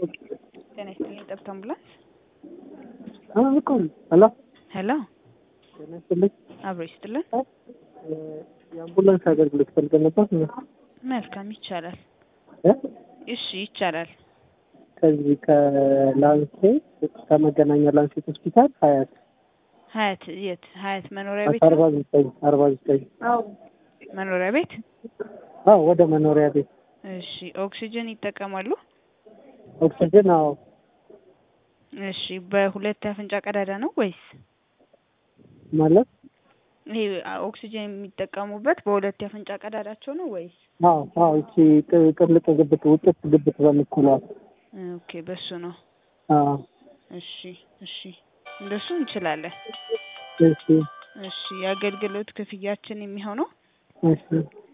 ጤና ይስጥልኝ ጠብታ አምቡላንስ አልኩም ሄሎ ሄሎ ጤና ይስጥልኝ አብሮ ይስጥልን የአምቡላንስ አገልግሎት ፈልገን ነበር መልካም ይቻላል እ እሺ ይቻላል ከዚህ ከላንሴ ከመገናኛ ላንሴት ሆስፒታል ሀያት ሀያት የት ሀያት መኖሪያ ቤት አርባ ዘጠኝ አርባ ዘጠኝ መኖሪያ ቤት አዎ ወደ መኖሪያ ቤት እሺ ኦክሲጅን ይጠቀማሉ ኦክሲጅን አዎ እሺ በሁለት የአፍንጫ ቀዳዳ ነው ወይስ ማለት ይሄ ኦክሲጅን የሚጠቀሙበት በሁለት የአፍንጫ ቀዳዳቸው ነው ወይስ አዎ አዎ እቺ ቅ- ቅልጥ ግብት ውጥት ግብት በምትለዋ ኦኬ በሱ ነው አዎ እሺ እሺ እንደሱ እንችላለን እሺ እሺ የአገልግሎት ክፍያችን የሚሆነው እሺ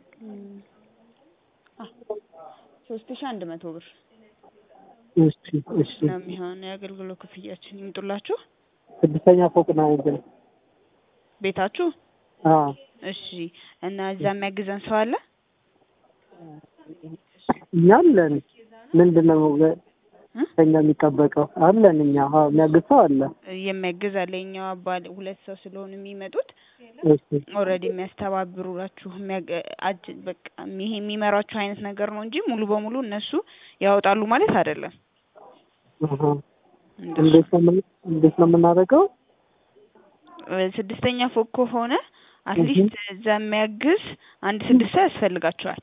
ሶስት ሺ አንድ መቶ ብር እሺ እሺ ነው የሚሆን የአገልግሎት ክፍያችን ይምጡላችሁ ስድስተኛ ፎቅ ነው ግን ቤታችሁ አዎ እሺ እና እዛ የሚያግዘን ሰው አለ እኛ አለን ምንድን ነው እ? ከኛ የሚጠበቀው አለን እኛ አዎ የሚያግዝ ሰው አለ የሚያግዝ አለ የኛው አባል ሁለት ሰው ስለሆኑ የሚመጡት እሺ ኦልሬዲ የሚያስተባብሩላችሁ የሚያገ- አጅ- በቃ ይሄ የሚመራችሁ አይነት ነገር ነው እንጂ ሙሉ በሙሉ እነሱ ያወጣሉ ማለት አይደለም አሀ እንደሱ እንዴት ነው የምን- እንዴት ነው የምናደርገው እ ስድስተኛ ፎቅ ከሆነ አትሊስት እዛ የሚያግዝ አንድ ስድስት ሰው ያስፈልጋቸዋል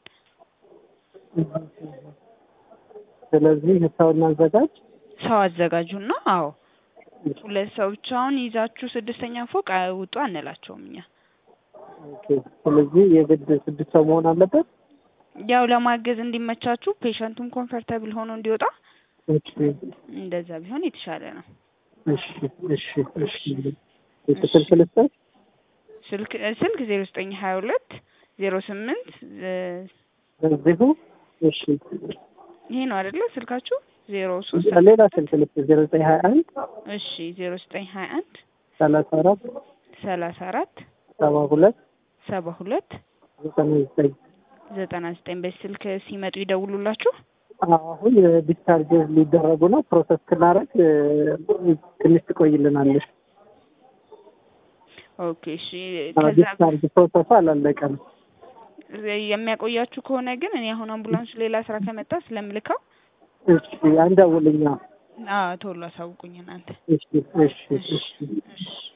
ስለዚህ ሰው እናዘጋጅ ሰው አዘጋጁና አዎ ሁለት ሰው ብቻውን ይዛችሁ ስድስተኛ ፎቅ አይውጡ አንላቸውም እኛ ኦኬ ስለዚህ የግድ ስድስት ሰው መሆን አለበት ያው ለማገዝ እንዲመቻችሁ ፔሸንቱም ኮምፈርታብል ሆኖ እንዲወጣ እሺ እንደዛ ቢሆን የተሻለ ነው እሺ እሺ እሺ የስልክ ልስጥሽ ስልክ ስልክ ዜሮ ዘጠኝ ሀያ ሁለት ዜሮ ስምንት እዚሁ እሺ ይሄ ነው አይደለ ስልካችሁ ዜሮ ሶስት ሌላ ስልክ ልስጥ ዜሮ ዘጠኝ ሀያ አንድ እሺ ዜሮ ዘጠኝ ሀያ አንድ ሰላሳ አራት ሰላሳ አራት ሰባ ሁለት ሰባ ሁለት ዘጠና ዘጠኝ ዘጠና ዘጠኝ በዚህ ስልክ ሲመጡ ይደውሉላችሁ አሁን ዲስቻርጅ ሊደረጉ ነው ፕሮሰስ ስናደርግ ትንሽ ትቆይልናለች ኦኬ እሺ ከዛ ዲስቻርጅ ፕሮሰሱ አላለቀም የሚያቆያችሁ ከሆነ ግን እኔ አሁን አምቡላንሱ ሌላ ስራ ከመጣ ስለምልከው እሺ አንደውልኛ አዎ ቶሎ አሳውቁኝ እናንተ እሺ እሺ እሺ እሺ